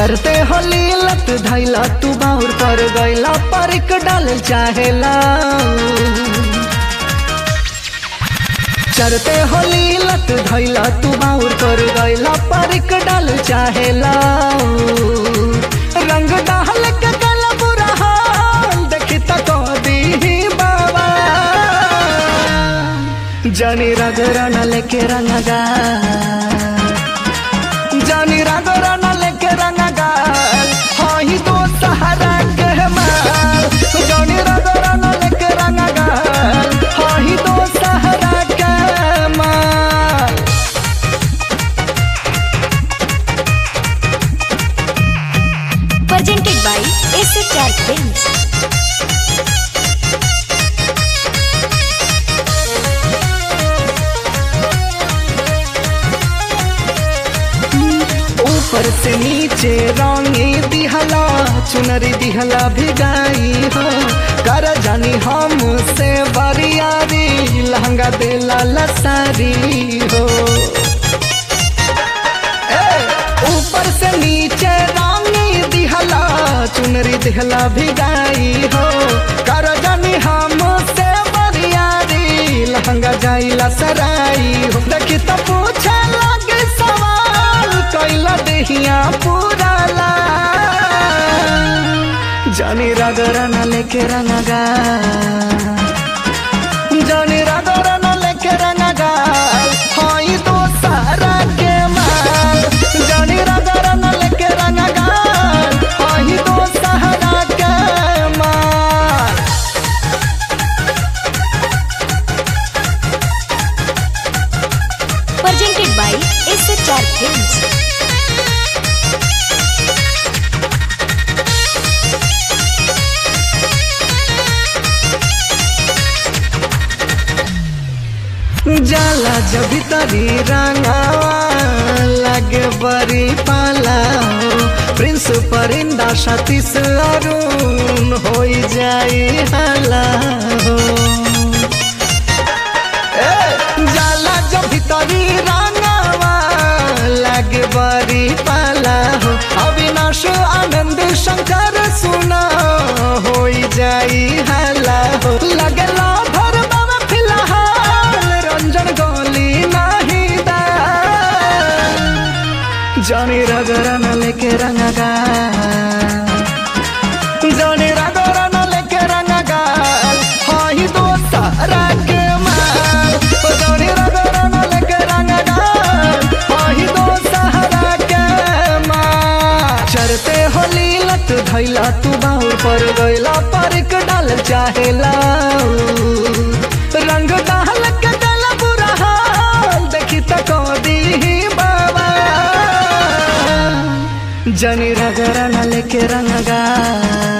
चरते होली लत धैला तू बाउर पर गैला परिक डाल चाहेला चरते होली लत धैला तू बाउर पर गैला परिक डाल चाहेला रंग डाल के गला बुरा हाल देखी तक दी बाबा जानी रगरण लेके रंगा जानी रगरण लेके रंगा हाही दो सहारा के माल जानी रगरण लेके रंगा हाही दो सहारा के माल presented by SHR Films. ऊपर से नीचे रंगी दिहला चुनरी दिहला भिगाई हो कर जानी हम से बरियारी लहंगा देला लसारी हो ए, ऊपर से नीचे रंगी दिहला चुनरी दिहला भिगाई हो कर जानी हम से बरियारी लहंगा जाइला सराई हो देखी तो पूछे लगे सवाल कैला देहिया पूरा ला जानी रगरन लेके रंगा जानी रगरन लेके रंगा हाई दो सारा के माल जानी रगरन लेके रंगा हाई दो सहारा के माल Presented by SHR Films. जाला जब तरी रंगावा लगे बड़ी पाला हो प्रिंस परिंदा सतीश अरुण हो जाई हाला हो ए, जाला जब तरी रंगावा लगे बड़ी पाला हो अविनाश आनंद शंकर सुना हो जाई हाला हो लगला भर बाबा फिलहाल रंजन गोली नहीं दा जानी रगरन लेके रंगा जानी रगरन लेके रंगा हाही दो सारा के माल जानी रगरन लेके रंगा हाही दो सहारा के माल चरते होली लत धैला तू बाउर पर गैला परिक डाल चाहेला रंग डाल के गला बुरा हाल देखी तक दी बाबा जनी रगरन लेके रंगा